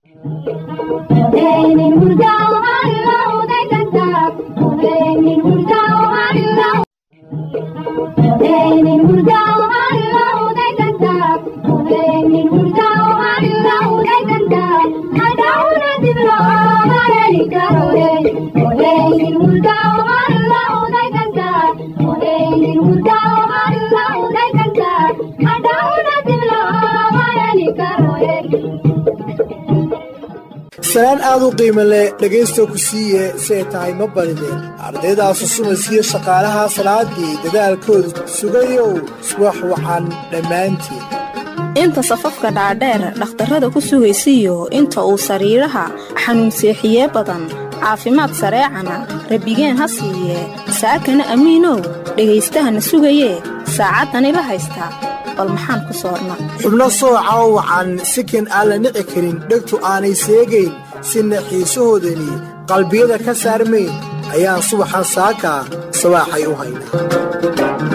salaan aad u qiimo leh dhegaysta ku siiye si ay tahay ma barideen ardaydaas usumaysiyo shaqaalaha salaadii dadaalkooda sugayow subax wacan dhammaantiin inta safafka dhaadheer dhakhtarrada ku sugaysiyo inta uu sariiraha xanuunseexiye badan caafimaad sareecana rabbigeen ha siiye saakana amiinow dhagaystahana sugayee saacaddani la haystaa bal maxaan ku soorna xubno sooca oo wacan sikan aan la nici karin dhegtu aanay seegayn sina xiisahoodani qalbiyada ka saarmayn ayaan subaxan saaka sabaaxay u haynaa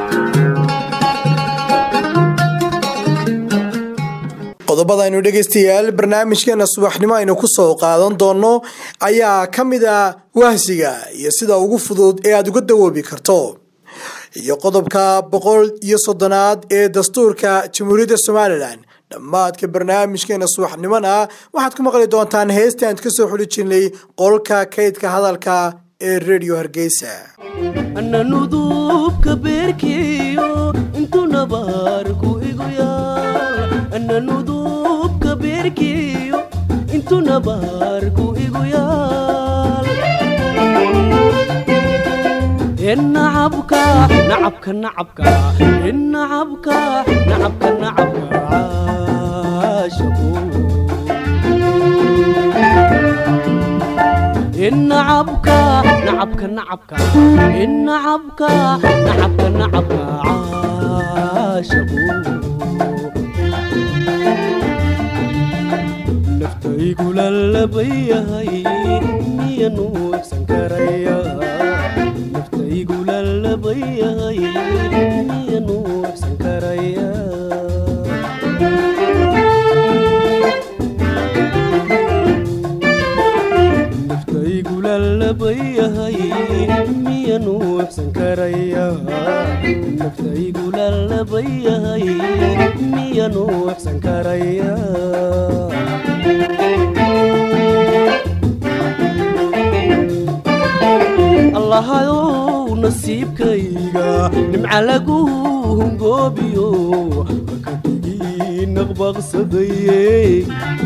qodobadaynu dhegaystayaal barnaamijkeena subaxnimo aynu ku soo qaadan doonno ayaa ka mid a wahsiga iyo sida ugu fudud ee aad uga dawoobi karto iyo qodobka boqol iyo soddonaad ee dastuurka jamhuuriyadda somalilan dhammaadka barnaamijkeena subaxnimona waxaad ku maqli doontaan heesta aan ka soo xuli jirnay qolka kaydka hadalka ee redio hargeysa ananudubka beerkeeyo intuu nabaarku igu yaal ananudubka beerkeeyo intuu nabaarku igu yaal nacabka nacabka nacabka nacabka nacabka nacabka caashaqo nacabka nacabka nacabka nacabka nacabka nacabka caashaqo naftaygu lalabayahay miya nuucsan karaya naftaygu lalabayahay miya nuucsan karaya naftaygu lalabayahay miya nuucsan karaya naftaygu lalabayahay miya nuucsan karaya allahayow nasiibkayga nimca lagu hungoobiyo haka dhigi naqbaqsadaye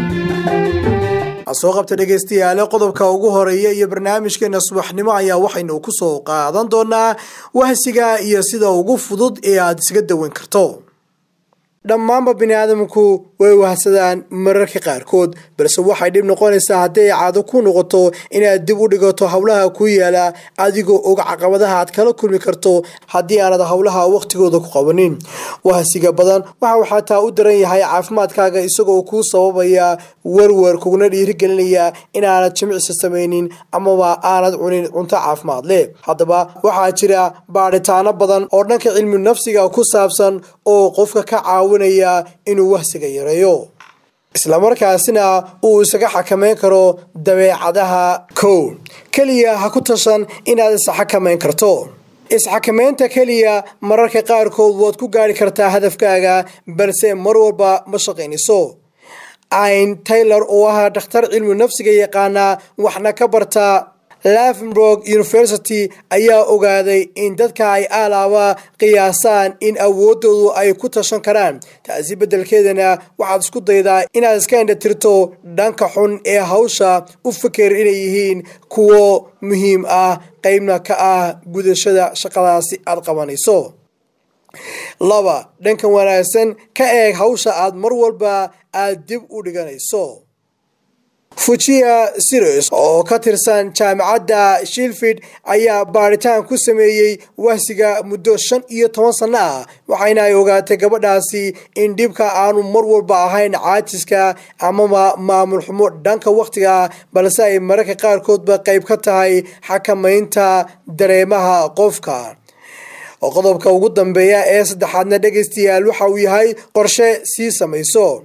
soo qabta dhegaystayaale qodobka ugu horeeya iyo barnaamijkeena subaxnimo ayaa waxaynu ku soo qaadan doonaa wahsiga iyo sida ugu fudud ee aad isaga dawan karto dhammaanba bini aadamku way wahsadaan mararka qaarkood balse waxay dhib noqonaysaa hadday caado ku noqoto inaad dib u dhigato howlaha ku yaala adigoo og caqabadaha aad kala kulmi karto haddii aanad howlaha wakhtigooda ku qabanin wahsiga badan waxa uu xataa u daran yahay caafimaadkaaga isagoo kuu sababaya werwer kuguna dhiirigelinaya inaanad jimicsi samaynin amaba aanad cunin cunto caafimaad leh haddaba waxaa jira baadhitaano badan oo dhanka cilmi nafsiga ku saabsan oo qofka ka caawinaya inuu wahsiga yareeyo islamarkaasina uu isaga xakameyn karo dabeecadaha kow keliya ha ku tashan inaad isxakamayn karto isxakameynta keliya mararka qaarkood waad ku gaari kartaa hadafkaaga balse mar walba ma shaqaynayso ayn taylor oo ah dhakhtar cilmi nafsiga yaqaana waxna ka barta lavenburg university ayaa ogaaday in dadka ay aalaaba qiyaasaan in awoodoodu ay ku tashan karaan taasi beddelkeedana waxaad isku daydaa inaad iska indhatirto dhanka xun ee hawsha u fikir inay yihiin kuwo muhiim ah qeybna ka ah gudashada shaqadaasi aad qabanayso laba dhankan wanaagsan ka eeg hawsha aad mar walba aad dib u dhiganayso fujiya sirius oo ka tirsan jaamacadda shilfid ayaa baaritaan ku sameeyey wahsiga muddo shan iyo toban sanno ah waxayna ay ogaatay gabadhaasi in dhibka aanu mar walba ahayn caajiska amaba maamul xumo dhanka wakhtiga balse ay mararka qaarkoodba qayb ka tahay xakamaynta dareemaha qofka oo qodobka ugu dambeeya ee saddexaadna dhegaystayaal waxa uu yahay qorshe sii samayso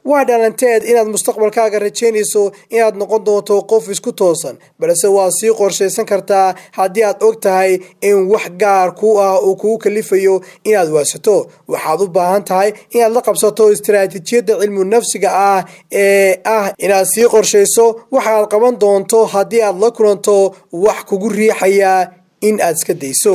waa dhalanteed inaad mustaqbalkaaga rajaynayso inaad noqon doonto qof isku toosan balse waa sii qorshaysan kartaa haddii aad og tahay in wax gaar ku ah uu kugu kalifayo inaad waasato waxaad u baahan tahay inaad la qabsato istaraatiijiyadda cilmu nafsiga ah ee ah inaad sii qorshayso waxaad qaban doonto haddii aad la kulanto wax kugu riixaya in aad iska dayso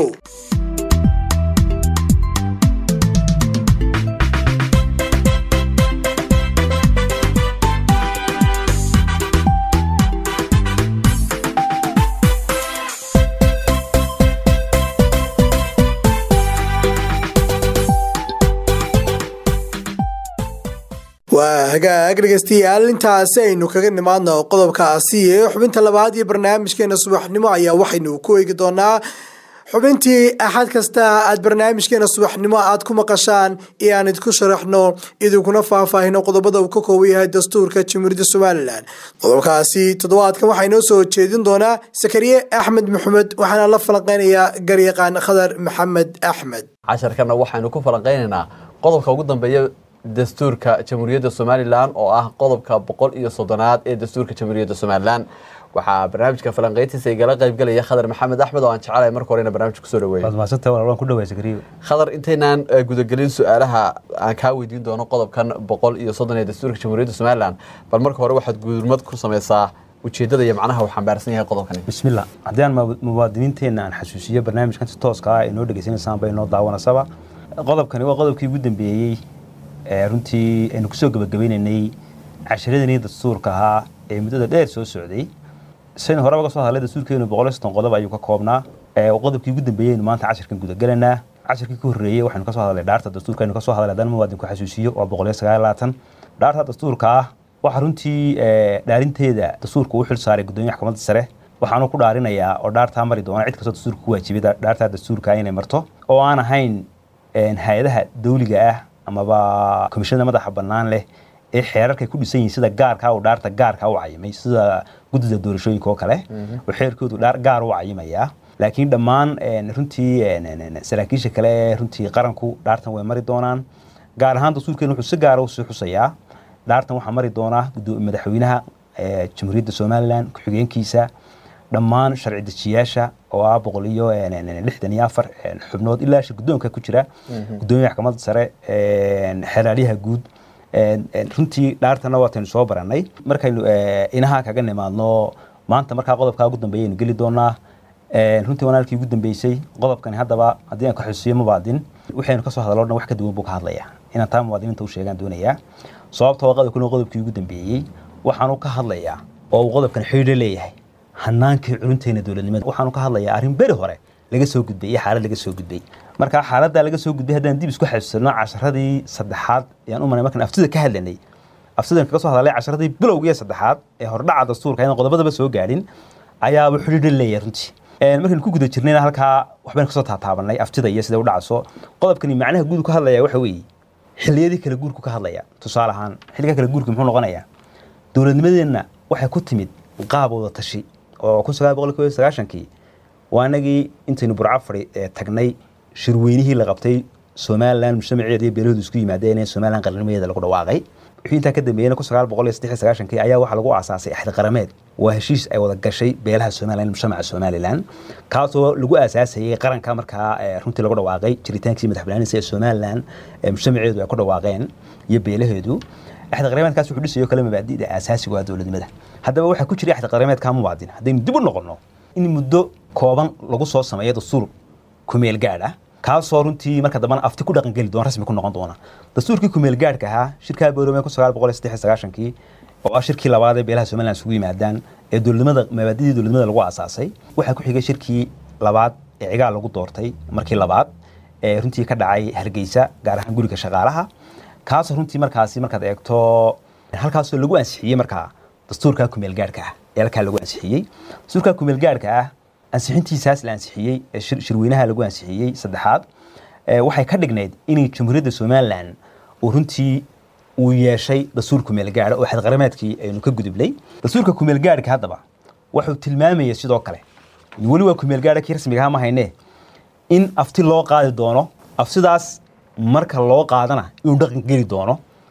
waa hagaag dhegeystayaal intaasi aynu kaga nimaadno qodobkaasi ee xubinta labaad iyo barnaamijkeena subaxnimo ayaa waxaynu ku eegi doonaa xubintii axad kasta aad barnaamijkeena subaxnimo aad ku maqashaan iyo aan idinku sharaxno idinkuna faahfaahino qodobada uu ka kooban yahay dastuurka jamhuuriyadda somalilan qodobkaasi toddobaadkan waxaa inoo soo jeedin doonaa sakariye axmed maxamed waxaana la falanqeynayaa garyaqaan khadar maxamed axmed casharkana waxaynu ku falanqeynaynaa qodobka ugu dambeeya dastuurka jamhuuriyadda somalilan oo ah qodobka boqol iyo soddonaad ee dastuurka jamhuuriyadda somalilan waxaa barnaamijka falanqeyntiisa igala qaybgalaya khadar maxamed axmed oo aan jecelahay marka horena barnaamijka kusoo dhaweeyo waad mahadsantahay walaal waan ku dhawaay sakariyo khadar intaynaan eh, gudagelin su-aalaha aan kaa weydiin doono qodobkan boqol iyo soddon ee dastuurka jamhuuriyadda somalilan bal marka hore waxaad gudurmad ku sameysaa ujeedada iyo macnaha uu xambaarsan yahay qodobkani bismillah haddii aan mu- muwaadiniinteenna aan xasuusiyo barnaamijkan si tooska ah inoo dhegeysanaysaan bay inoo daawanasaba qodobkani waa qodobkii ugu dambeeyey ee runtii aynu kusoo gebagabaynaynay casharadanii dastuurka ahaa ee muddada dheer soo socday saynu horeba ka soo hadlay dastuurkeenu boqol iyo soddon qodob ayuu ka koobnaa ee qodobkii ugu dambeeyey aynu maanta casharkan gudagalaynaa casharkii ka horreeyey waxaynu ka soo hadlay dhaarta dastuurka aynu ka soo hadlay haddana muwaadinku xasuusiyo waa boqol iyo sagaal iyo labaatan dhaarta dastuurka ah waxaa runtii ee, dhaarinteeda dastuurka uu xil saaray gudoomiyaha maxkamadda sare waxaanu ku dhaarinayaa oo dhaartaa mari doona cid kastoo dastuurka ku waajibay dha- dhaartaa dastuurka inay marto oo aan ahayn een, hay-adaha dawliga ah amaba komishanada madaxa bannaan leh ee xeerarkay ku dhisan yihiin sida gaarka uu dhaarta gaarka u cayimay sida guddida doorashooyinka oo kale oo xeerkoodu dhaar gaar u cayimayaa laakiin dhammaan een, runtii een, een, een, saraakiisha kale ee runtii qaranku dhaartan way mari doonaan gaar ahaan dastuurkeenu wuxuu si gaara usii xusayaa dhaartan waxaa mari doonaa gudo- madaxweynaha ee, jamhuuriyadda somalilan ku-xigeenkiisa dhammaan sharci dejiyaasha oo ah boqol iyo een, een, een, lixdan iyo afar een, xubnood ilaa shir guddoonka ku jira gudoomiyaha maxkamadda sare een, xeraalyaha guud een, een, runtii dhaartana waataynu soo barannay markaynu ee, inaha kaga nimaadno maanta markaa qodobkaa ugu dambeeya aynu geli doonaa Een, runtii wanaalkii ugu dambeysay qodobkani haddaba haddii aan ka xusiyo mubaadin waxaynu kasoo hadaloo dhan wax ka duwan buu ka hadlayaa inaan taa muwaadiniinta u sheegaan doonayaa sababta waa qodobkan waa qodobkii ugu dambeeyey waxaanu ka hadlayaa oo uu qodobkan xidhiidho leeyahay hanaankii culinteena dowladnimada waxaanu ka hadlayaa arrin beri hore laga soo gudbay iyo xaalad laga soo gudbay marka xaaladdaa laga soo gudbay haddaan dib isku xasuusano casharadii saddexaad ayaan u maray markaan aftida ka hadlanay aftidan kaga soo hadalay casharadii bilowgiiyo saddexaad ee hordhaca dastuurka inaan qodobadaba soo gaadhin ayaaba xidhiidho leeyahay runtii Een, markaynu ku guda jirnayna halkaa waxbaynu kasoo taataabanay aftida iyo sida u dhacso qodobkani macnaha guud uu ka hadlaya waxa weeye xilliyadii kala guurku ka hadlaya tusaale ahaan xilliga kala guurka muxuu noqonayaa dowladnimadeenna waxay ku timid qaab wada tashi oo kun sagaal boqol kow iyo sagaashankii waa anagii intaynu burca fadhi ee tagnay shirweynihii la qabtay somalilan mujtamaceeda iyo beelahoodu isku yimaadeen ee somalilan qarannimadeeda lagu dhawaaqay wixii intaa ka dambeeyena kun sagaal boqol iyo saddex iyo sagaashankii ayaa waxaa lagu aasaasay axdi qarameed waa heshiis ay wada gashay beelaha somalilan mujtamaca somalilan kaasoo lagu aasaasayay qaranka markaa ee runtii lagu dhawaaqay jiritaankii madax banaanisa ee somalilan ee mujtamaceedu ay ku dhawaaqeen iyo beelaheedu axdi qarameedkaas wuxuu dhisayo kale mabaadi'da aasaasiga waa dowladnimada haddaba waxaa ku jiray axdi qarameedka muwaadin haddaynu dib u noqonno in muddo kooban lagu soo sameeyo dastuur kumeel gaadh ah kaasoo runtii marka dambana afti ku dhaqangeli doona rasmi ku noqon doona dastuurkii kumeel gaadhka ahaa shirkaa boorame kun sagaal boqol iyo saddex iyo sagaashankii oo ah shirkii labaad ee beelaha somaliland isugu yimaadaan ee dowladnimada mabaadidii dowladnimada lagu aasaasay waxaa ku xigay shirkii labaad ee cigaal lagu doortay markii labaad ee runtii ka dhacay hargeysa gaar ahaan guriga shaqaalaha kaasoo runtii markaasi markaad eegto halkaasoo lagu ansixiyey markaa dastuurka kumeel gaadhka ah ee halkaa lagu ansixiyey dastuurka kumeel gaadhka ah ansixintiisaas la ansixiyey ee shir- shirweynaha lagu ansixiyey saddexaad ee waxay ka dhignayd inay jamhuuriyadda somalilan uu runtii uu yeeshay dastuur kumeel gaadha oo xadqarameedkii aynu ka gudubnay dastuurka kumeel gaadhka haddaba wuxuu tilmaamayay sidoo kale weli waa kumeel gaadha kii rasmiga ahaa ma haynee in afti loo qaadi doono aftidaas marka loo qaadana inuu dhaqan geli doono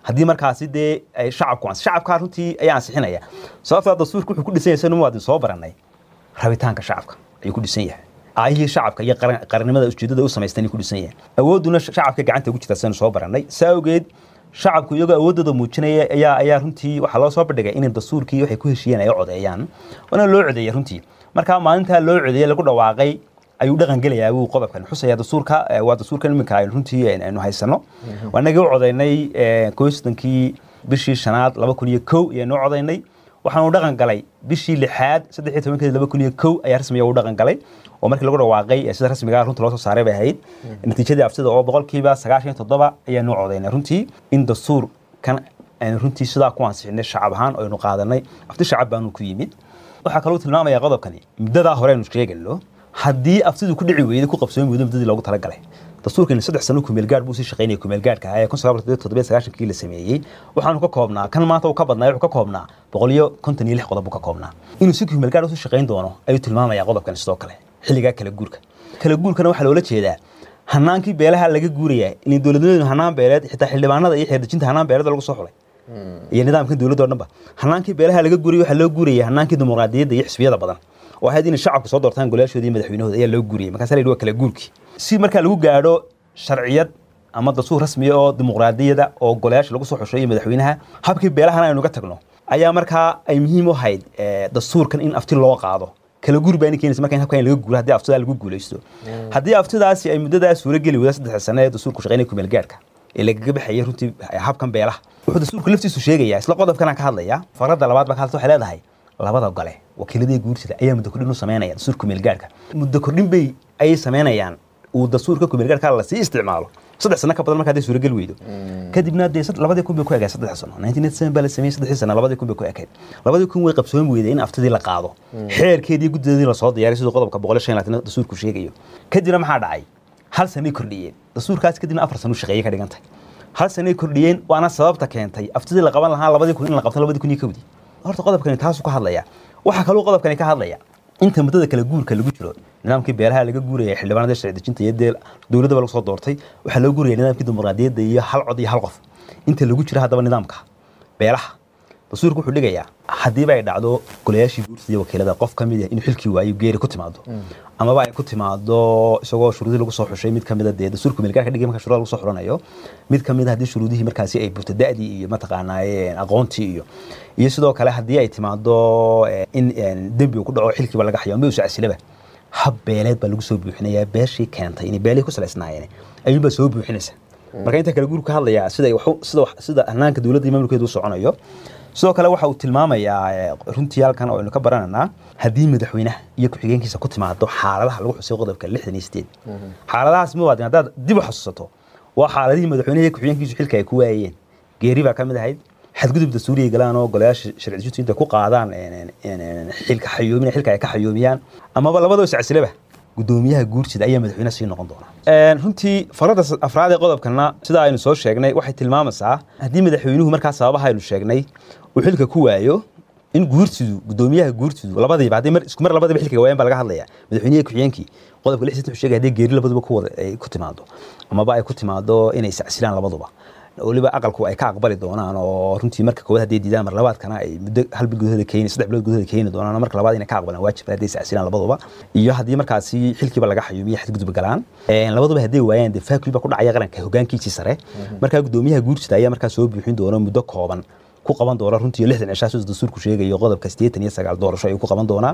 haddii markaasi dee ay shacabku ans shacabkaa runtii ayaa ansixinaya sababtaa dastuurka wuxuu ku dhisan yahay sanu muwaadin soo baranay rabitaanka shacabka ayuu ku dhisan yahay aayihii shacabka iyo qaran- qarannimada ujeedada u samaystan ku dhisan yahay awooduna sh- shacabka gacanta ugu jirta saynu soo baranay saa awgeed shacabku iyagoo awoodooda muujinaya ayaa ayaa runtii waxaa loo soo bandhigay inay dastuurkii waxay ku heshiiyeen ay u codeeyaan waana loo codeeyay runtii marka maalintaa loo codeeyey lagu dhawaaqay ayuu dhaqan gelayaa wuu qodobkan xusaya dastuurka eh, waa dastuurkan iminka aynu runtii aynu aynu haysano waanagii u codeynay eh, koob iyo soddonkii bishii shanaad laba kun iyo kow ayaanu u codeynay waxaanu dhaqan galay bishii lixaad saddex iyo tobankeedi laba kun iyo kow ayaa rasmiga u dhaqan galay oo markii lagu dhawaaqay ee sida rasmiga ah runta loo soo saaray bay ahayd natiijadii aftida oo boqolkiiba sagaashan iyo toddoba ayaanu u codeynay runtii in dastuur kan aynu runtii sidaa ku ansixinay shacab ahaan oo aynu qaadanay afti shacab baanu ku yimid waxaa kaloo tilmaamaya qodobkani muddadaa hore aynu sheegayno haddii aftidu ku dhici weyday ku qabsoomi weydo muddadii loogu talagalay dastuurkani saddex sano kumeelgaadh buu sii shaqaynaya kumeelgaadhka ahaa ee kun sagaal boqol toddobiyo sagaashankii la sameeyey waxaanu ka koobnaa kan maanta uu ka badnaa wuxuu ka koobnaa boqol iyo konton iyo lix qodob buu ka koobnaa inuu si kumeelgaadh usii shaqayn doono ayuu tilmaamaya qodobkani sidoo kale xilligaa kala guurka kala guurkana waxaa loola jeedaa hanaankii beelaha laga guuraya in dowladnimadenu hanaan beeleed xitaa xildhibaanada iyo xeerdejinta hanaan beeleed lagu soo xulay iyo nidaamkan dowladda oo dhanba hanaankii beelaha laga guurayay waxaa loo guurayay hanaankii dimuqraadiyadda iyo xisbiyada badan oo ahayd inay shacabku soo doortaan golayaashooda iyo madaxweynahooda ayaa loo guuriyay markaasa la yidhi waa kala guurkii si markaa lagu gaadho sharciyad ama dastuur rasmiya oo dimuqraadiyada oo golayaasha lagu soo xusho iyo madaxweynaha habkii beelahana aynu ga tagno ayaa markaa ay muhiim u ahayd eh, dastuurkan in afti loo qaado kala guur baa keenaysa marka in habkan laga guuro haddii aftidaa lagu guulaysto haddii aftidaasi ay muddadaas suuro geli wada saddex sano ee dastuurku shaqaynaya kumeel gaarhka ee lagaga baxaya runtii habkan beelaha wuxuu dastuurku laftiisu sheegayaa isla qodobkanaan ka hadlaya farada labaad baa ka hadlata waxay leedahay labada gole wakiiladii guursida ayaa muddo kordhin u sameynaya dastuurka kumeel gaarhka muddo kordhin bay ayay sameynayaan uu dastuurka kumeel gaarhka la sii isticmaalo saddex sano ka badan marka hadday suurageli weydo kadibna dee sad- labadii kun bay ku egayd saddex sano nineteen eighty seven baa la sameeyey saddexdii sano labadii kun bay ku ekayd labadii kun way qabsoomi weyday in aftidii la qaado xeerkeedii guddeedii lasoo diyaaray siduu qodobka boqol iyo shan iyo labaatan dastuurku sheegayo kadibna maxaa dhacay hal sanay kordhiyeen dastuurkaas kadibna afar sano shaqeeye ka dhigantay hal sanay kordhiyeen waana sababta keentay aftidii la qaban lahaa labadii kun in la qabto labadii kun iyo kowdii horta qodobkani taasuu ka hadlaya waxaa kaloo qodobkani ka hadlaya inta muddada kala guurka lagu jiro nidaamkii beelaha laga guuraya xildhibaanada sharci dejinta iyo dee dowladdaba lagu soo doortay waxaa loo guuraya nidaamkii dimuqraadiyadda iyo hal cod iyo hal qof inta lagu jiro haddaba nidaamka beelaha dastuurku wuxuu dhigayaa haddiiba ay dhacdo golayaashii guurtada iyo wakiilada qof ka mid ah inuu xilkii waayo geeri ku timaado amaba ay ku timaado isagoo shuruudii lagu soo xushay mid ka mid a dee dastuurka meelgaarka dhigay marka shuruuda lagu soo xulanayo mid ka mid a haddii shuruudihii markaasi ay burto da'dii iyo mataqaanaa aqoontii iyo iyo sidoo kale haddii ay timaado eh, in eh, dembi uu ku dhaco xilkiiba laga xayo ama uu sacsilaba hab beeleed baa lagu soo buuxinayaa beeshii keentay inay beelihii ku salaysnaayeen ayuunbaa soo buuxinaysa marka inta kale guurka hadlayaa sida ay waxu- sida wax- sida hanaanka dowladda iyo maamulkeedu u soconayo sidoo kale waxa uu tilmaamayaa eh, runtii halkan oo aynu ka barananaa haddii madaxweynaha iyo ku-xigeenkiisa ku timaado xaaladaha lagu xusay qodobka lixdan iyo sideed xaaladahaas muwaadin haddaad dib u xasuusato waa xaaladihii madaxweynaha iyo ku-xigeenkiisu xilka ay ku waayeen geeri baa ka mid ahayd xadgudub dastuuriya galaan oo golayaasha sharci dejintu inta ku qaadaan een, een, een, xilka xayoomin xilka ay ka xayoomiyaan amaba labadoo sacsilaba gudoomiyaha guursida ayaa madaxweyne sii noqon doona Een, runtii farada afraad ee qodobkana sida aynu soo sheegnay waxay tilmaamaysaa haddii madaxweynuhu markaa sababaha aynu sheegnay uu xilka ku waayo in guursidu gudoomiyaha guursidu labadiiba haddii mar isku mar labadiiba xilka waayaan baa laga hadlaya madaxweynaha ku-xigeenkii qodobka lix wuxuu sheegay haddii geeri labaduba ku wada ay ku timaado amaba ay ku timaado inay sacsilaan labaduba weliba aqalku ay ka aqbali doonaan oo runtii marka koowaad hadday diidaan mar labaadkana ay muddo hal bil gudahooda keeni saddex bilood gudahooda keeni doonaan oo marka labaad inay ka aqbalaan waajib hadday sacsilaan labaduba iyo haddii markaasi xilkiiba laga xayuumiyo xadgudub galaan Een, labaduba hadday waayaan dee faakuli baa ku dhacaya qaranka hogaankiisii sare markaa gudoomiyaha guursida ayaa markaa soo buuxin doona muddo kooban ku qaban doona runtii lixdan cishaa sida dastuurku sheegayo qodobka siddeetan iyo sagaal doorasho ayuu ku qaban doonaa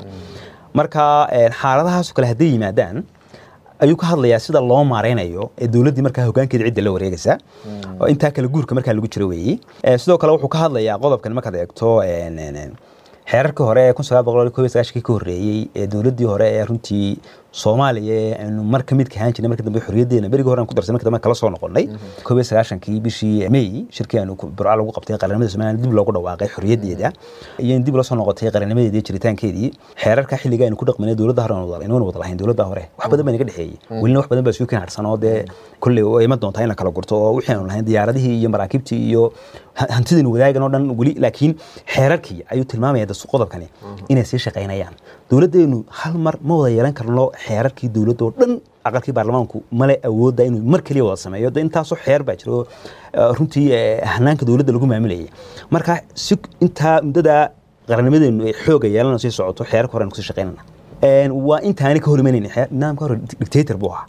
marka een, xaaladahaas oo kale hadday yimaadaan ayuu ka hadlayaa sida loo maareynayo ee dowladdii markaa hogaankeeda cidda la wareegaysa oo intaa kale guurka markaa lagu jiro weeyey Eh, sidoo kale wuxuu ka hadlayaa qodobkan markaad eegto een, een, een, xeerarkii hore ee kun sagaal boqol kob iyo sagaashankii ka horreeyey ee dowladdii hore ee runtii soomaaliya ee aynu mar ka mid kahaan jirnay marka dambe xorriyaddeena berigii hore aan ku darsanay marka dambe kala soo noqonnay kob iyo sagaashankii bishii may shirkii aanu ku- burca lagu qabtay qaranimada somaliland dib loogu dhawaaqay xorriyaddeeda iyo in dib loo soo noqotay qaranimadeedii jiritaankeedii xeerarka xilliga aynu ku dhaqmanay dowladda hore aan wada- inaguna wada lahayn dowladda hore wax badan baa naga dhexeeyey welina wax badan baa suukan harsan oo dee kolley oo iman doontaa in la kala gurto oo wixii aanu lahayn diyaaradihii iyo maraakiibtii iyo ha- hantidaynu wadaagan oo dhan weli laakiin xeerarkii ayuu tilmaamaya dastu qodobkani inay sii shaqaynayaan dowladdeenu hal mar ma wada yeelan karno xeerarkii dowladda oo dhan aqalkii baarlamaanku male awoodda inuu mar keliya wada sameeyo de intaasoo xeer baa jiro eh, runtii eh, hanaanka dowladda lagu maamulayay marka si intaa muddada qarannimadeenu ay xooga yeelana sii socoto xeerka hore aan kusii shaqaynana Een, waa intaani ka hor imanaynin xeer- nidaamka hore dictator buu ahaa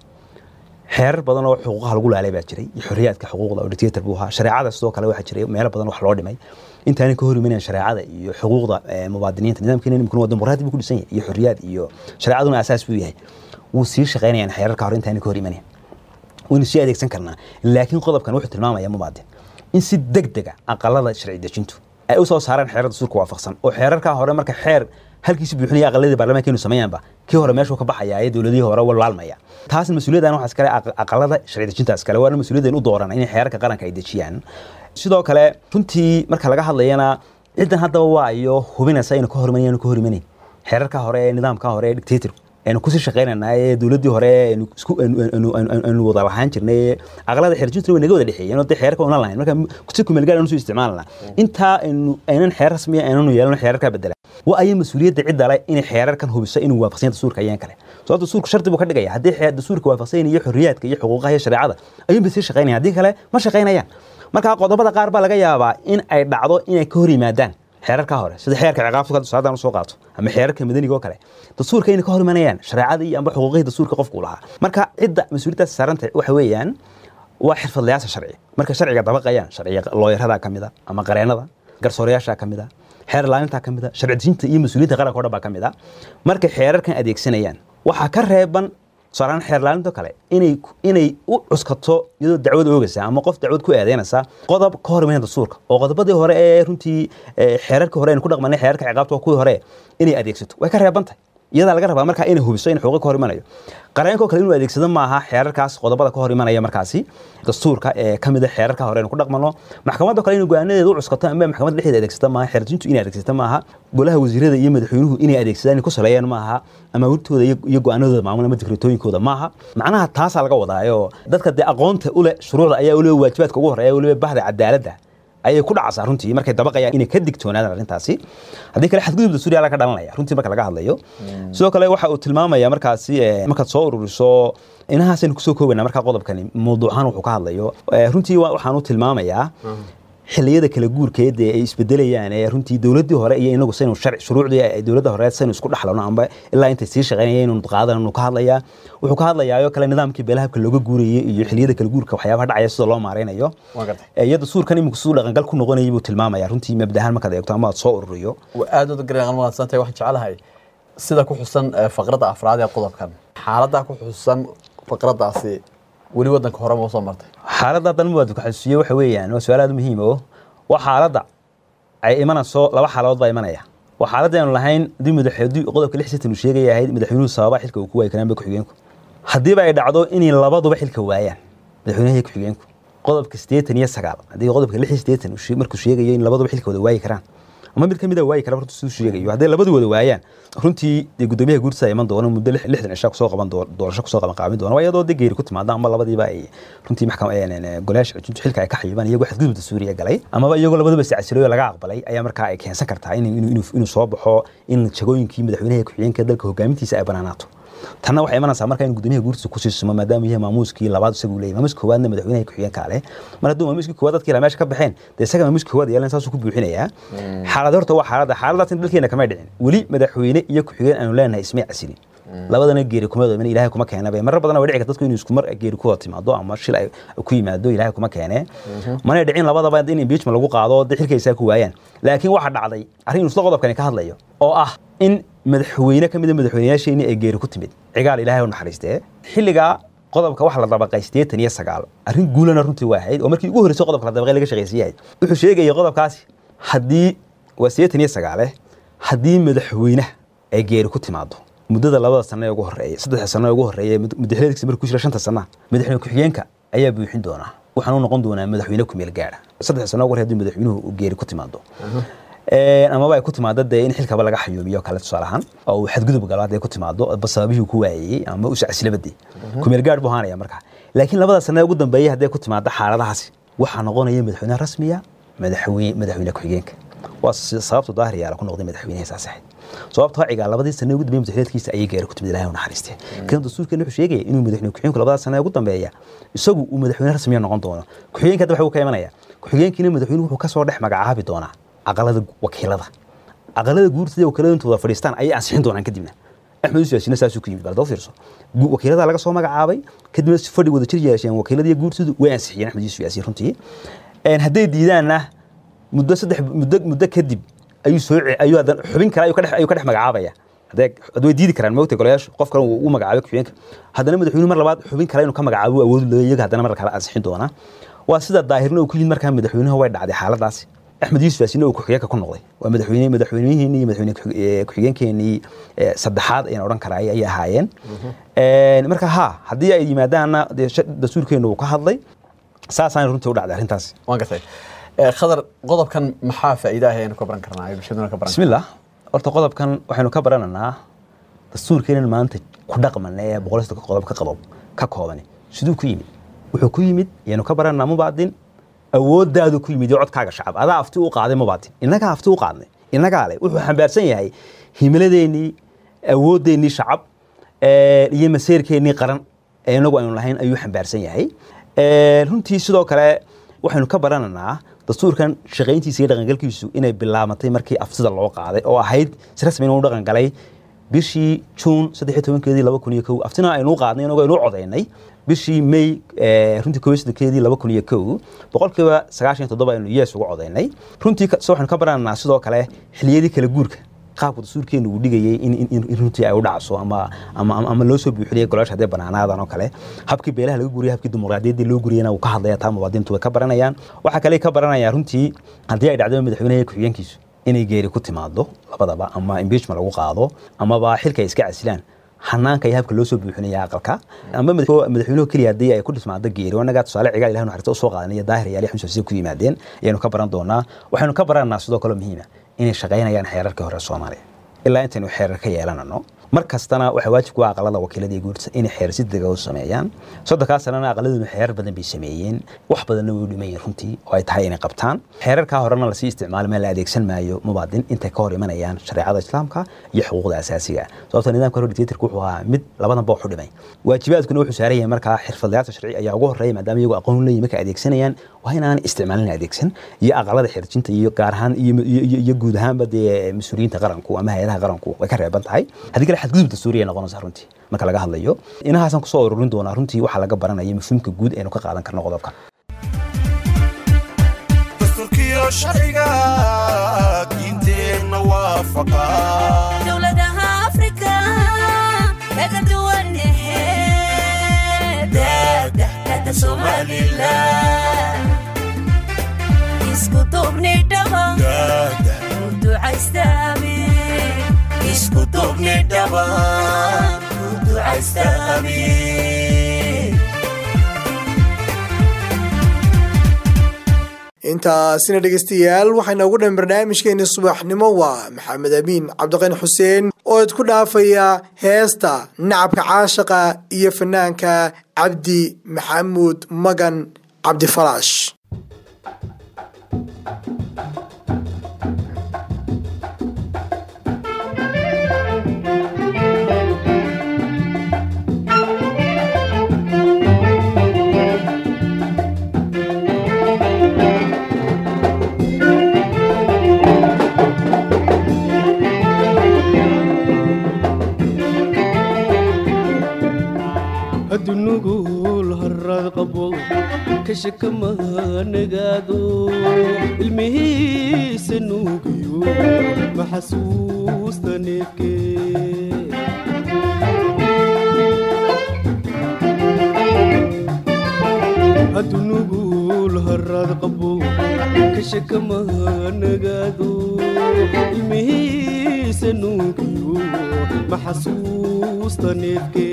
xeerar badan oo xuquuqaha lagu laalay baa jiray iyo xorriyaadka xuquuqda oo dictator buu ahaa shareecada sidoo kale waxaa jiray meelo badan wax loo dhimay intaani ka hor imanayaan shareecada iyo xuquuqda eh, muwaadiniinta nidaamkeena imikuna waa dimuqraadi buu ku dhisan yahay iyo xorriyaad iyo shareecaduna asaas buu yahay wuu sii shaqaynayaan xeerarka hore intaani ka hor imanayan waynu sii adeegsan karnaa laakiin qodobkan wuxuu tilmaamaya mubaadin in si degdega aqalada sharci dejintu ay u soo saaraan xeerarda dastuurka waafaqsan oo xeerarkaa hore marka xeer halkiisi buuxinaya aqaladii baarlamaanka inuu sameeyaanba kii hore meeshuu ka baxaya ee dowladihii hore walaalmaya taasna mas-uuliyaddan waxaa iskale aq- aqalada sharci dejinta iskale waana mas-uuliyaddan u dooran inay xeerarka qaranka ay dejiyaan sidoo kale runtii marka laga hadlayana ciddan haddaba waa iyo hubinaysa inuu ka hormanayn inuu ka horimaneyn xeerarka hore ee nidaamka hore ee dictatorku aynu kusii shaqaynanaa ee dowladdii hore aynu isku aynu- aynu- aynu- aynu wada lahaan jirnay ee aqalada xeerjintu way naga wada dhexeeyeen oo dee xeerarka una lahayn marka si kumeelgaar aynu soo isticmaalnaa intaa aynu aynan xeer rasmiya aynanu yeelano xeerarka bedela waa ayay mas-uuliyadda cidda le inay xeerarkan hubiso inuu waafaqsan yahay dastuurka ayaan kale sababta dastuurka shardi buu ka dhigaya haddii xeer dastuurka waafaqsan yahay iyo xorriyaadka iyo xuquuqaha iyo shareecada ayuun bay sii shaqaynayaan haddii kale ma shaqaynayaan marka qodobada qaar baa laga yaabaa in ay dhacdo inay ka hor yimaadaan xeerarka hore sida xeerka ciqaabta saadan usoo qaato ama xeerarka madaniga oo kale dastuurka inay ka hor imanayaan shareecada iyo amba xuquuqihii dastuurka qofku u lahaa marka cidda mas-uuliyaddaas saaranta waxa weeyaan waa xirfadlayaasha sharci marka sharciga dabaqayaan sharciga looyarada ka mid a ama qareenada garsoorayaasha ka mid a xeer ilaalinta ka mid a sharci dejinta iyo mas-uuliyadda qaranka o dhan baa ka mid a markay xeerarkan adeegsanayaan waxaa ka reeban tusaalehaan xeer ilaalinta kale inay inay u cuskato iyadoo dacwad oogaysa ama qof dacwad ku eedeynaysa qodob ka hor imanaya dastuurka oo qodobadii hore ee runtii eh, xeerarkii hore aynu ku dhaqmanay xeerarka ciqaabta waa kuwii hore inay adeegsato way ka reeban tahay iyadaa laga rabaa markaa inay hubiso in xuquuq ka hor imanayo qareenkoo kale inuu adeegsado maaha xeerarkaas qodobada ka hor imanaya markaasi dastuurka ee ka mid a xeerarka hore aynu ku dhaqmano maxkamadda kale inuu go-aanadeeda u cuskato ama maxkamadda dhexdeeda adeegsata maaha xeerjintu inay adeegsata maaha golaha wasiirada iyo madaxweynuhu inay adeegsadaan inay ku saleeyaan maaha ama wurtooda iyo iyo go-aanadooda maamul ama dikratooyinkooda maaha macnaha taasaa laga wadaayo dadka dee aqoonta ule shuruucda ayaa weliba waajibaadka ugu horeeya weliba bahda cadaaladda ayay ku dhacaysaa runtii markay dabaqayaan inay ka digtoonaadaan arrintaasi haddii kale xadgudub dastuuriya laga dhalanaya runtii marka laga hadlayo sidoo kale waxa uu tilmaamaya markaasi eh, markaad soo ururiso inahaasaynu kusoo koobaynaa markaa qodobkani mawduucan wuxuu ka hadlayo Eh, runtii wa- waxaan u tilmaamayaa xilliyada kala guurkeed ee ay isbedelayaan ee runtii dowladdii hore iyo inagu saynu sharci shuruucdii ay dowladda hore saynu isku dhaxlano amba ilaa intay sii shaqaynayeen inuu qaadananu ka hadlayaa wuxuu ka hadlayaayo kale nidaamkii beelahabka looga guurayay iyo xilliyada kala guurka waxyaabaha dhacaya sida loo maareynayo Waan gartay. Eh, iyo dastuurkan iminku siduu dhaqangal ku noqonayay buu tilmaamaya runtii mabdahaan markaad eegto ama aad soo ururiyo waa aad u garan mahadsantahay waxaan jeclahay sida ku xusan eh, faqradda afraad ee qodobkan xaaladda ku xusan faqraddaasi weli waddanka hore ma usoo martay xaaladda haddan muwaadin ku xasuusiye waxa weeyaan waa su-aal aad u muhiim oo waa xaaladda ay imanayso laba xaaladood baa imanaya waa xaaladda aynu lahayn haddii madax haddii qodobka lix sitan uu sheegaya ahayd madaxweynuhu sababa xilka uu ku waayi karaan ba ku-xigeenku haddiiba ay dhacdo inay labaduba xilka waayaan madaxweynaha iyo ku-xigeenku qodobka siddeetan iyo sagaal haddii qodobka lix iyo siddeetan uu shee- markuu sheegayo in labaduba xilka wada waayi karaan ama mid ka mid a waayi kara runtii siduu sheegayo hadday labadu wada waayaan runtii dee guddoomiyaha guurtisa iman doona muddo lix- lixdan cishaa kusoo qaban doo- doorasho kusoo qaban qaabin doona waa iyadoo dee geeri ku timaada ama labadiiba ay runtii maxkam golayaasha xujintu xilka ay ka xayibaan iyagoo xadgudubta suuriya galay amaba iyagoo labaduba iscasilooyo laga aqbalay ayaa markaa ay keensan kartaa in- inuu inuu- inuu soo baxo in jagooyinkii madaxweynaha iyo ku-xigeenka dalka hogaamintiisa ay banaanaato tanna waxay imanaysaa marka in guddoomiyaha guurtiisa kusii sumo maadaama yahay maamuuskii labaad isagu leeyahy maamuuska koowaadna madaxweynaha ku-xigeenka leh mar hadduu maamuuskii koowaad dadkii la meesha ka baxeen dee isaga maamuuskii koowaad yeelan saasuu ku buuxinayaa xaalad horta waa xaaladda xaaladaas in dalkeena kamay dhicin weli madaxweyne iyo ku-xigeen aanu leenahay ismay casilin labadana geeri kuma doomin ilaahay kuma keena bay marar badan waa dhici karta dadku inuu isku mar geeri ku wada timaado ama shil ay ku yimaado ilaahay kuma keene manay dhicin labadaba in impeachment lagu qaado dee xilkaysaa ku waayaan laakiin waxaa dhacday arrin inuu isla qodobkani ka hadlayo oo ah in madaxweyne ka mid a madaxweynayaasheenii ay geeri ku timid cigaal ilaahay u naxariistee xilligaa qodobka waxa la dabaqay siddeetan iyo sagaal arrin guulana runtii waa ahayd oo markii ugu horreysay qodobka la dabaqay laga shaqaysiyahay wuxuu sheegayay qodobkaasi haddii waa siddeetan iyo sagaale haddii madaxweynaha ay geeri ku timaado muddada labada sano ee ugu horreeya saddexda sano ee ugu horreeya madaxweynaha markuu ku jira shanta sana madaxweyne ku-xigeenka ayaa buuxin doonaa waxaan u noqon doonaa madaxweyne ku meel gaara saddexda sano ugu horreeya haddii madaxweynuhu uu geeri ku timaado Een, amaba ay ku timaado dee in xilkaba laga xayuubiyo kale tusaale ahaan oo uu xadgudub galo hadday ku timaado ba sababihii ku waayey ama u sacsilabadii kumeel gaadh buu ahaanaya markaa laakiin labada sano ee ugu dambeeyay hadday ku timaado xaaladahaasi waxaa noqonaya madaxweyne rasmiya madaxweyne madaxweyne ku-xigeenka waa si- sababtu daahir yaala ku noqday madaxweynaha saas ahayd sababtoo cigaa labadii sano ugu dambeeyay madaxweynkiisa ayay gaari ku timid ilaahay u naxariistee kan dastuurkeena wuxuu sheegaya inuu madaxweyne ku-xigeenku labada sano ee ugu dambeeya isagu uu madaxweyne rasmiya noqon doono ku-xigeenka hadda waxa uu ka imanaya ku-xigeenkiina madaxweynuhu wuxuu kasoo dhex magacaabi doonaa aqalada wakiilada aqalada guurtida wakiilada intooda fadhiistaan ayay ansixin doonaan kadibna axmed yusuf yaasiina saasuu ku yimid bal doo fiirso Gu- wakiilada laga soo magacaabay kadibna si fadhi wada jir yeesheen wakiilada iyo guurtidu way ansixiyeen axmed yusuf yaasiin runtii Een, hadday diidaanna muddo saddex muddo muddo kadib ayuu soo ce- ayuu hadan xubin kale ayuu ka dhex ayuu ka dhex magacaabaya hadee had way diidi karaan moogtay golayaashu qof kale uu u magacaabay ku-xigeenka haddana madaxweynuhu mar labaad xubin kale inuu ka magacaabo awood leeyahay iyaga haddana mar kale ansixin doonaa waa sida daahirna uu ku yimid markaa madaxweynaha way dhacday xaaladaasi axmed yuusuf yaasiin uu ku-xigeenka ku noqday waa madaxweyne madaxweynihii iyo madaxweyne ku- ee, ku-xigeenkeenii ee, saddexaad ayaan odhan karaa ayay ahaayeen Een, marka ha haddii ay yimaadaanna dee sha- dastuurkeenu uu ka hadlay saasaan runtii u dhacday arrintaasi waan gartay Eh, khadar qodobkan maxaa faa'iido ah ayaynu ka baran karnaa ay bulshaduna ka baran بسم الله horta qodobkan waxaynu ka barananaa dastuurkeenan maanta ku dhaqmana ee boqol iyo soddon qodob ka qabob ka koobani siduu ku yimid wuxuu ku yimid ayaynu ka barananaa mubaadin awooddaadu ku yimid iyo codkaaga shacab adaa afti u qaaday mubaadin innagaa afti u qaadnay innagaa leh wuxuu xambaarsan yahay himiladeennii awoodeennii shacab ee, iyo maseerkeennii qaran ee inagu aynu lahayn ayuu xambaarsan yahay Ee, runtii sidoo kale waxaynu ka barananaa dastuurkan shaqayntiisa iyo dhaqangalkiisu inay bilaabatay markii aftida loo qaaday oo ahayd si rasmi inuu dhaqan galay bishii juun saddex iyo tobankeedii laba kun iyo kow aftina aynu u qaadnay inagoo aynu u codaynay bishii may ee, runtii kow iyo soddonkeedii laba kun iyo kow boqolkiiba sagaashan iyo toddoba aynu yes ugu codaynay runtii ka- so waxaynu ka barananaa sidoo kale xiliyadii kala guurka qaabka dastuurkeenu uu dhigayay in, in, in, in runtii ay u dhacso ama, ama, ama, ama loo soo buuxinaya golaasha haddee banaanaadan oo kale habkii beelaha laga guriyay habkii dimuqraadiyaddii loo guriyana uu ka hadlaya taa muwaadiniintu way ka baranayaan waxaa kale ka baranayaan runtii haddii ay dhacdo madaxweynaha iyo ku-xigeenkiisu inay geeri ku timaado labadaba ama impeachment lagu qaado amaba xilka ay iska casilaan xanaanka iyo habka loo soo buuxinaya aqalka ama madax- madaxweynuhu keliya haddii ay ku dhismaado geeri wanagaa tusaale cigaal ilahi naxariista usoo qaadanaya daahir yaali xamsa si ku yimaadeen ayaanu ka baran doonaa waxaynu ka barananaa sidoo kale muhiima inay shaqaynayaan xeerarkii hore soomaaliya ilaa intaynu xeerar ka yeelanano mar kastana waxaa waajib ku ah aqalada wakiilada iyo guurta inay xeer si dega u sameeyaan soddonkaa sanana aqaladuna xeerar badan bay sameeyeen wax badanna way u dhimayeen runtii oo ay tahay inay qabtaan xeerarkaa horena lasii isticmaali ma la adeegsan maayo mubaadin intay ka hor imanayaan shareecada islaamka iyo xuquuqda asaasiga sababta nidaamka hore dictatorka wuxuu ahaa mid labadanba wax u dhimay waajibaadkuna wuxuu saaran yahay markaa xirfadlayaasha sharci ayaa ugu horeeya maadaama iyagu aqoon leeyihin markay adeegsanayaan waa inaan isticmaalin adeegsan iyo aqalada xirjinta iyo gaar ahaan iyo, iyo, iyo, iyo guud ahaanba dee mas-uuliyiinta qaranku ama hay-adaha qaranku way ka reeban tahay haddii kale xadgudub dastuuriya noqonaysa runtii marka laga hadlayo inahaasaan kusoo ururin doonaa runtii waxaa laga baranaya mafhuumka guud aynu ka qaadan karno qodobka dastuurkiyo sharciga diinteenna waafaqa dowladaha afrika kaga duwan daadahkada somalilan isku duubni dhaba daada ducaystaami isku duubni dhaba ducaystaami intaasina dhegeystayaal waxayna ugu dhan barnaamijkeeni subaxnimo waa maxamed amiin cabdiqani xuseen oo idku dhaafaya heesta nacabka caashaqa iyo fanaanka cabdi maxamuud magan cabdifalaash haddu nugul harad qabo kashakama nagaado ilmihiisa nuugiyo maxasuusta neefke haddu nugul harad qabo kashakama nagaado ilmihiisa nuugiyo maxasuusta neefke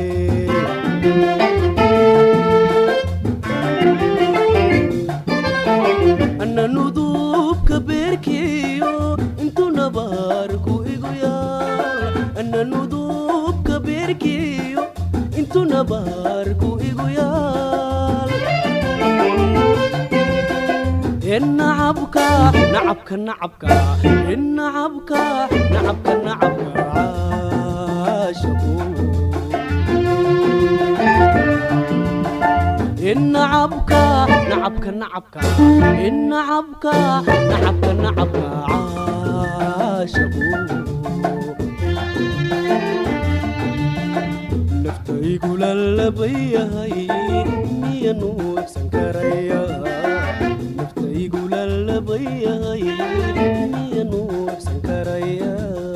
ana nudubka beerkiyo intuu nabaarku igu yaal ana nudubka beerkiyo intuu nabaarku igu yaal nacabka nacabka nacabka nacabka nacabka nacabka caashaqu nacabka nacabka nacabka nacabka nacabka nacabka caashaqu naftaygu lalabayahay miya nuuxsan karaya naftaygu lalabayahay miya nuuxsan karaya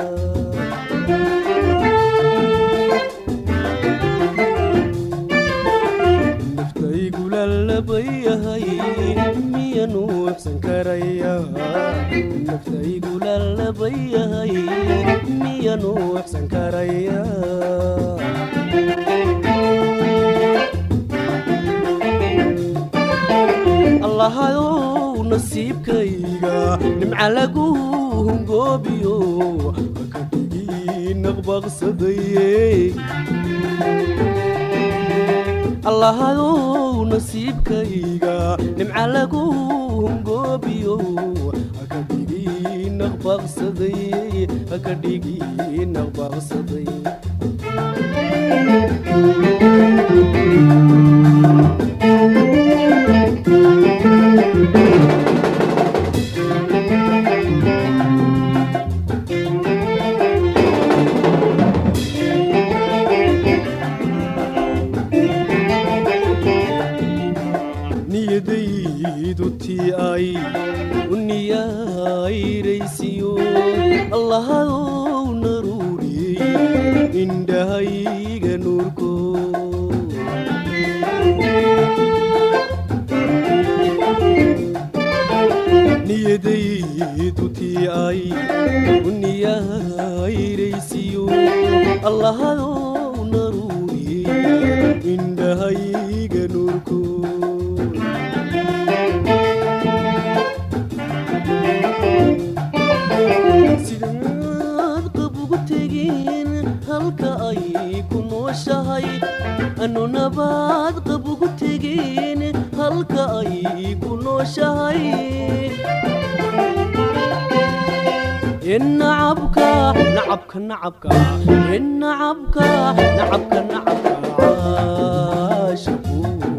naftaygu lalabayahay miya nuuxsan karaya naftaygu lalabayahay miya nuuxsan karaya allahayow nasiibkayga nimca lagu hungoobiyo ka dhigi naqbaqsadaye allahayow nasiibkayga nimca lagu hungoobiyo ka dhigi naqbaqsadaye ka dhigi naqbaqsaday niyadaydu tii ay u niyayraysiyo allahayow naruuriyey indhahayga nuurko niyadaydu tii ay u niyayraysiyo allahayow naruuriyey indhahayga nuurko sidaad qab ugu tegin halka ay ku nooshahay anu nabaad qab ugu tegin halka ay ku nooshahay nacabka nacabka nacabka nacabka nacabka nacabka caashaqu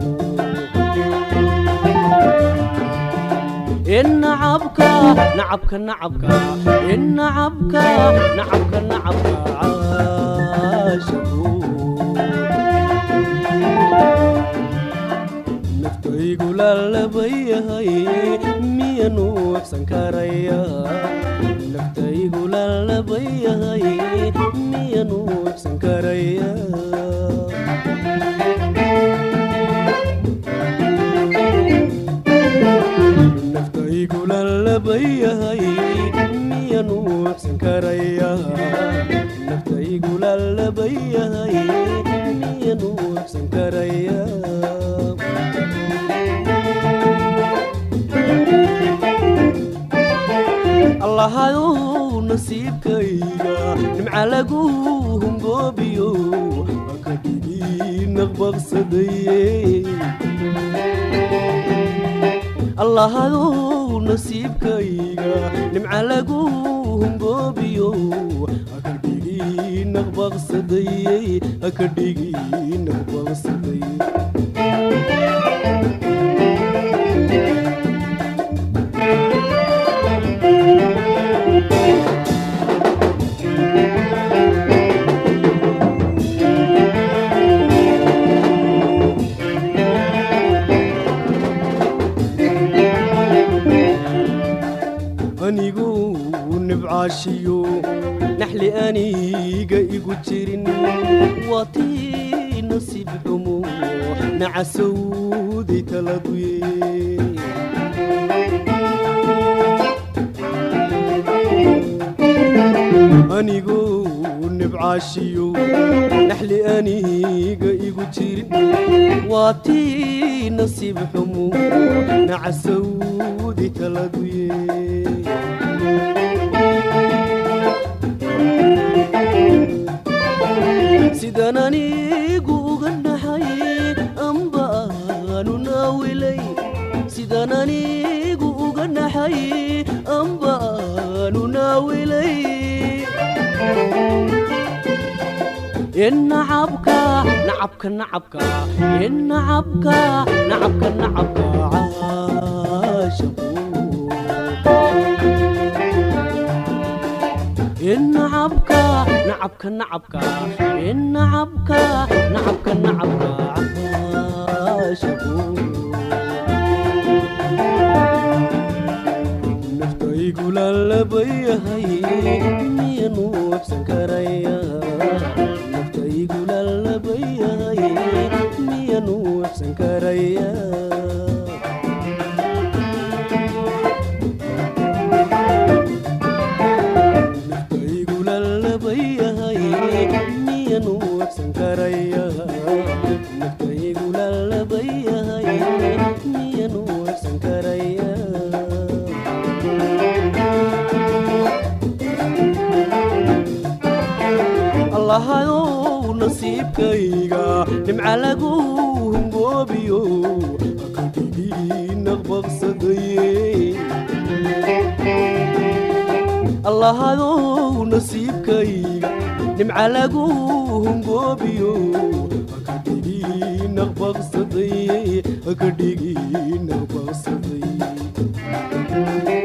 nacabka nacabka nacabka nacabka nacabka nacabka caashaqu naftaygu lalabayahay miya nuuxsan karaya naftaygu lalabayahay miya nuuxsan karaya naftaygu lalabayahay miya nuuxsan karaya naftaygu lalabayahay miya nuuxsan karaya allahayow nasiibkayga nimca lagu hungoobiyo ka dhigi naqbaqsadaye allahayow nasiibkayga nimca lagu hungoobiyo ka dhigi naqbaqsadaye ka dhigi naqbaqsadaye anigu nibcaashiyo naxli aniga igu jirin waa tii nasiib xumo nacasowday taladuye anigu nibcaashiyo naxli aniga igu jirin waa tii nasiib xumo nacasowday taladuye sidan anigu uga naxay amba aanu naawilay sidan anigu uga النعبك نعبك نعبك النعبك نعبك نعبك عاشقون النعبك نعبك نعبك النعبك نعبك نعبك عاشقون naftaygu lalabayahay miyanu absan karaya naftaygu lalabayahay miyanu absan karaya naftaygu lalabayahay miyanu absan karaya naftaygu lalabayahay miyanu absan karaya allahayow nasiibkayga dhimca lagu hungoobiyo hakadhigii naqbaqsadaye allahayow nasiibkayga dhimca lagu hungoobiyo hakadhigii naqbaqsadaye hakadhigii naqbaqsadaye